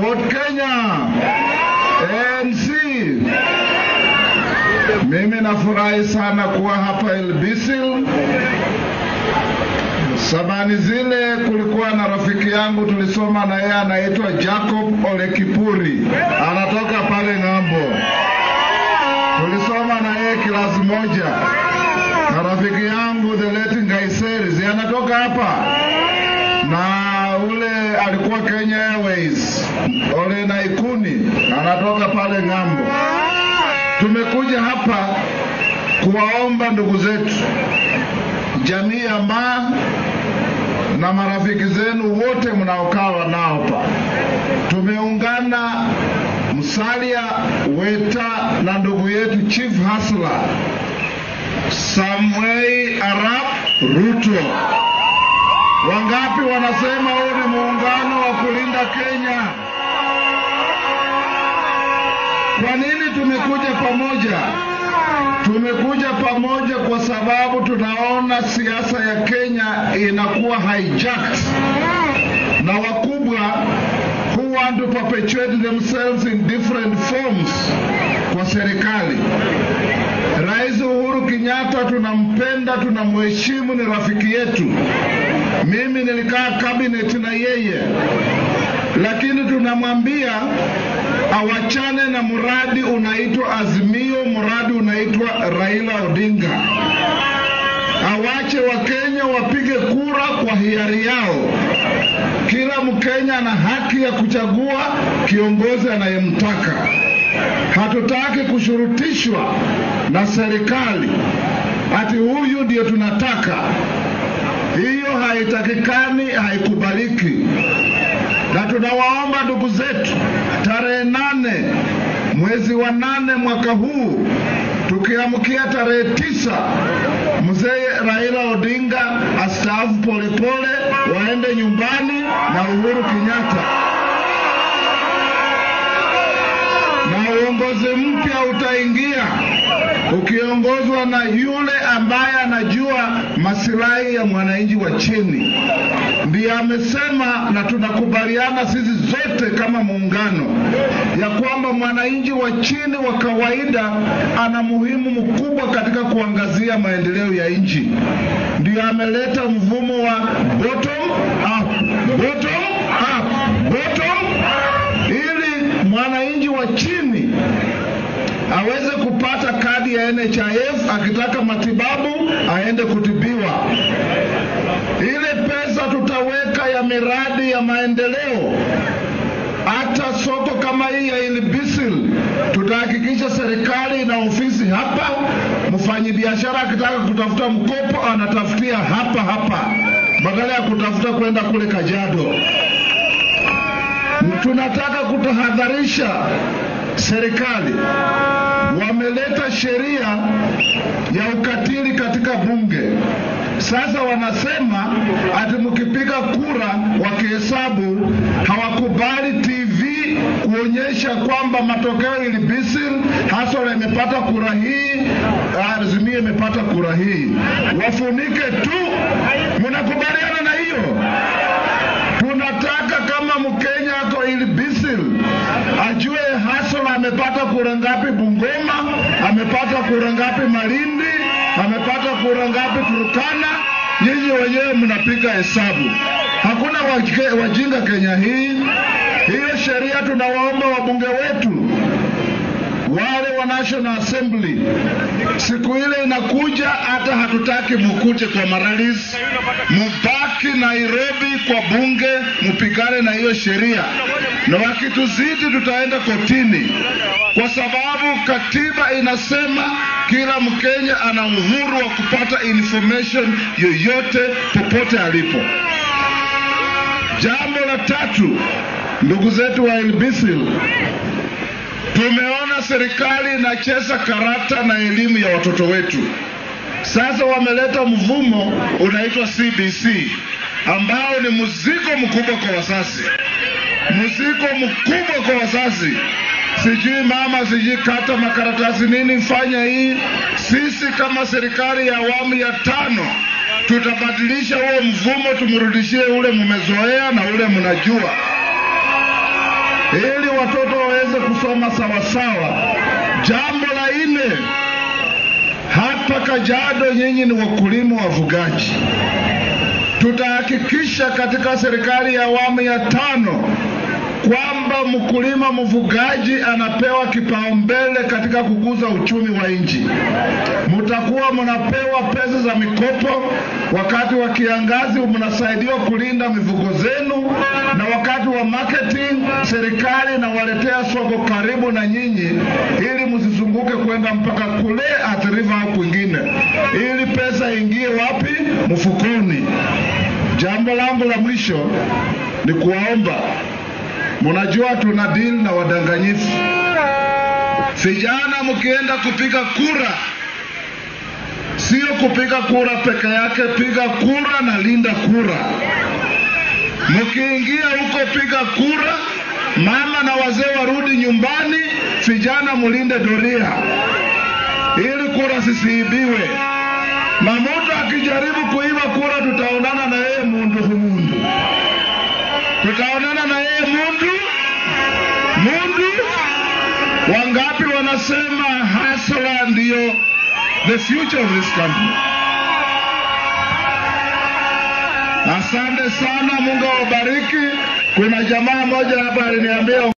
Ford Kenya, ANC. Mimi nafurahi sana kuwa hapa Ilbisil. Samani zile kulikuwa na rafiki yangu tulisoma na yeye anaitwa Jacob Ole Kipuri, anatoka pale ng'ambo. Tulisoma na yeye kilasi moja, na rafiki yangu the late Ngaiseri anatoka hapa, na ule alikuwa Kenya Airways Ole Naikuni anatoka pale ng'ambo. Tumekuja hapa kuwaomba ndugu zetu jamii ya Maa na marafiki zenu wote mnaokaa nao hapa, tumeungana Musalia Weta na ndugu yetu Chief Hasla Samuel Arap Ruto. Wangapi wanasema huu ni muungano wa kulinda Kenya? Kwa nini tumekuja pamoja? Tumekuja pamoja kwa sababu tunaona siasa ya Kenya inakuwa hijacked na wakubwa who want to perpetuate themselves in different forms kwa serikali. Rais Uhuru Kenyatta tunampenda, tunamheshimu, ni rafiki yetu. Mimi nilikaa cabinet na yeye, lakini tunamwambia awachane na mradi unaitwa Azimio, mradi unaitwa Raila Odinga. Awache Wakenya wapige kura kwa hiari yao. Kila Mkenya ana haki ya kuchagua kiongozi anayemtaka. Hatutaki kushurutishwa na serikali ati huyu ndio tunataka. Hiyo haitakikani, haikubaliki na tunawaomba ndugu zetu, tarehe nane mwezi wa nane mwaka huu tukiamkia tarehe tisa mzee Raila Odinga astaafu polepole, waende nyumbani na Uhuru Kenyatta, na uongozi mpya utaingia ukiongozwa na yule ambaye anajua masilahi ya mwananchi wa chini. Ndiye amesema na tunakubaliana sisi zote kama muungano ya kwamba mwananchi wa chini wa kawaida ana muhimu mkubwa katika kuangazia maendeleo ya nchi. Ndiyo ameleta mvumo wa bottom up, bottom up, bottom ili mwananchi wa chini aweze kupata kadi ya NHIF, akitaka matibabu aende kutibiwa. Ile pesa tutaweka ya miradi ya maendeleo, hata soko kama hii ya Ilbisil tutahakikisha serikali ina ofisi hapa. Mfanyibiashara akitaka kutafuta mkopo anatafutia hapa hapa, badala ya kutafuta kwenda kule Kajiado. Tunataka kutahadharisha serikali wameleta sheria ya ukatili katika bunge. Sasa wanasema ati mkipiga kura wakihesabu, hawakubali TV kuonyesha kwamba matokeo Ilbisil Hasora imepata kura hii, Azimio imepata kura hii, wafunike tu. Mnakubaliana na hiyo? Tunataka kama Mkenya ako Ilbisil ajue Hasora amepata kura ngapi Bungoma, amepata kura ngapi Malindi, amepata kura ngapi Turkana. Nyinyi wenyewe mnapiga hesabu, hakuna wajike- wajinga Kenya hii. Hiyo sheria tunawaomba wabunge wetu wale wa National Assembly, siku ile inakuja, hata hatutaki mukuje kwa maralis, mubaki Nairobi kwa bunge, mupigane na hiyo sheria, na wakituzidi tutaenda kotini, kwa sababu katiba inasema kila Mkenya ana uhuru wa kupata information yoyote popote alipo. Jambo la tatu, ndugu zetu wa Ilbisil, tumeona serikali inacheza karata na elimu ya watoto wetu. Sasa wameleta mvumo unaitwa CBC ambao ni mzigo mkubwa kwa wazazi, mzigo mkubwa kwa wazazi. Sijui mama, sijui kata makaratasi nini, fanya hii. Sisi kama serikali ya awamu ya tano tutabadilisha huo mvumo, tumrudishie ule mmezoea na ule mnajua ili watoto waweze kusoma sawasawa. Jambo la nne, hapa Kajiado nyinyi ni wakulima wafugaji. Tutahakikisha katika serikali ya awamu ya tano kwamba mkulima mfugaji anapewa kipaumbele katika kukuza uchumi wa nchi. Mtakuwa mnapewa pesa za mikopo wakati wa kiangazi, mnasaidiwa kulinda mifugo zenu, na wakati wa marketing serikali inawaletea soko karibu na nyinyi, ili msizunguke kwenda mpaka kule Athi River au kwingine, ili pesa ingie wapi? Mfukoni. Jambo langu la mwisho ni kuwaomba Munajua tuna deal na wadanganyifu. Vijana, mkienda kupiga kura, sio kupiga kura peke yake, piga kura na linda kura. Mkiingia huko piga kura, mama na wazee warudi nyumbani, vijana mulinde doria ili kura zisiibiwe, na mtu akijaribu kuiba kura, tutaonana na yeye mundu humundu tutaonana na yeye mundu mundu. Wangapi wanasema hasla ndiyo the future of this country? Asante sana, Mungu awabariki. Kuna jamaa moja hapa aliniambia